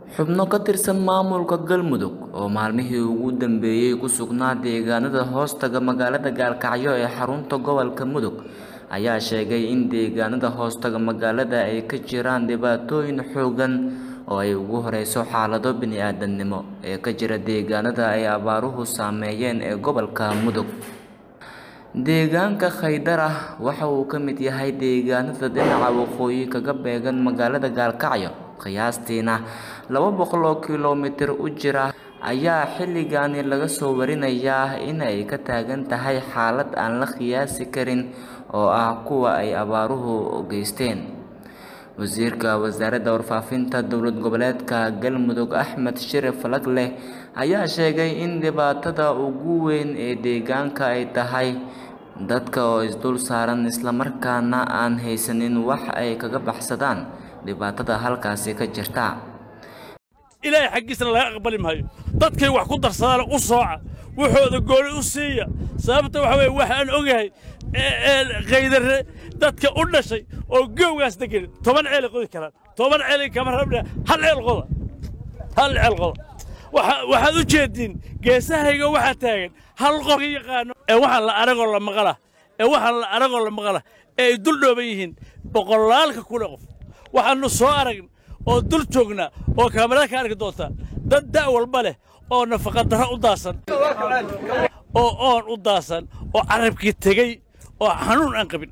xubno ka tirsan maamulka galmudug oo maalmihii ugu dambeeyey ku sugnaa deegaanada hoostaga magaalada gaalkacyo ee xarunta gobolka mudug ayaa sheegay in deegaanada hoostaga magaalada ay ka jiraan dhibaatooyin xoogan oo ay ugu horeyso xaalado bini-aadamnimo ee ka jira deegaanada ay abaaruhu saameeyeen ee gobolka mudug deegaanka khaydar ah waxa uu ka mid yahay deegaanada dhinaca waqooyi kaga beegan magaalada gaalkacyo qiyaastiina laba boqol oo kilomitir u jira ayaa xilligaani laga soo warinayaa in ay ka taagan tahay xaalad aan la qiyaasi karin oo ah kuwa ay abaaruhu geysteen wasiirka wasaaradda warfaafinta dowlad goboleedka galmudug axmed shirif falagleh ayaa sheegay in dhibaatada ugu weyn ee deegaanka ay tahay dadka oo isdul saaran islamarkaana aan haysanin wax ay kaga baxsadaan dhibaatada halkaasi ka jirta ilaahay xaggiisna laga aqbali maayo dadkay wax ku darsadaana u sooca wuxooda gooni u siiya sababta waxa weye waxaan ogahay kaydare dadka u dhashay oo goowgaas degan toban ceelay qodi karaan toban ceelay kama rabna hal ceel qoda hal ceel qoda waxaad u jeediin geesahayga waxaa taagan hal qof yaqaano ee waxaan la aragoo la maqala ee waxaan la aragoo la maqala ee ay dul dhooban yihiin boqolaalka kule qof waxaannu soo aragn oo dul joognaa oo kaamarada ka arki doontaa dad da' walba leh oo nafaqadarro u daasan oo oon u daasan oo carabkii tegey oo xanuun aan qabin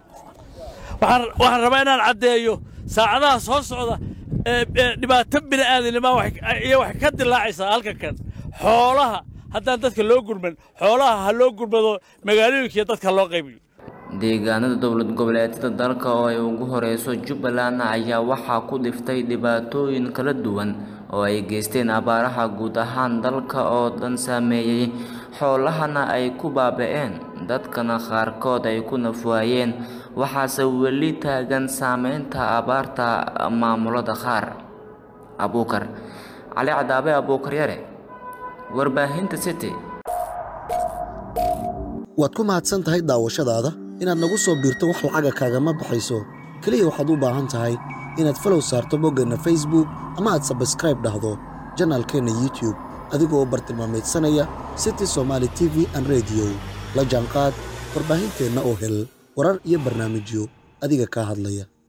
waxaan rabaa inaan caddeeyo saacadaha soo socda dhibaato bini'aadanima iyo waxay ka dilaacaysaa halka kan xoolaha haddaan dadka loo gurman xoolaha ha loo gurmado magaalooyinkiiyo dadka loo qaybiyo deegaanada dowlad goboleedyada dalka oo ay ugu horeyso jubbaland ayaa waxaa ku dhiftay dhibaatooyin kala duwan oo ay geysteen abaaraha guud ahaan dalka oo dhan saameeyey xoolahana ay ku baaba-een dadkana qaarkood ay ku nafwaayeen waxaase weli taagan saameynta abaarta maamulada qaar abuukar cali cadaabe abuukar yare warbaahinta city waad ku mahadsan tahay daawashadaada inaad nagu soo biirto wax lacaga kaagama baxayso keliya waxaad u baahan tahay inaad falow saarto boggeenna facebook ama aad sabskraib dhahdo janaalkeenna youtube adigoo bartilmaamaydsanaya city somaali t v an rediyo la jaanqaad warbaahinteenna oo hel warar iyo barnaamijyo adiga kaa hadlaya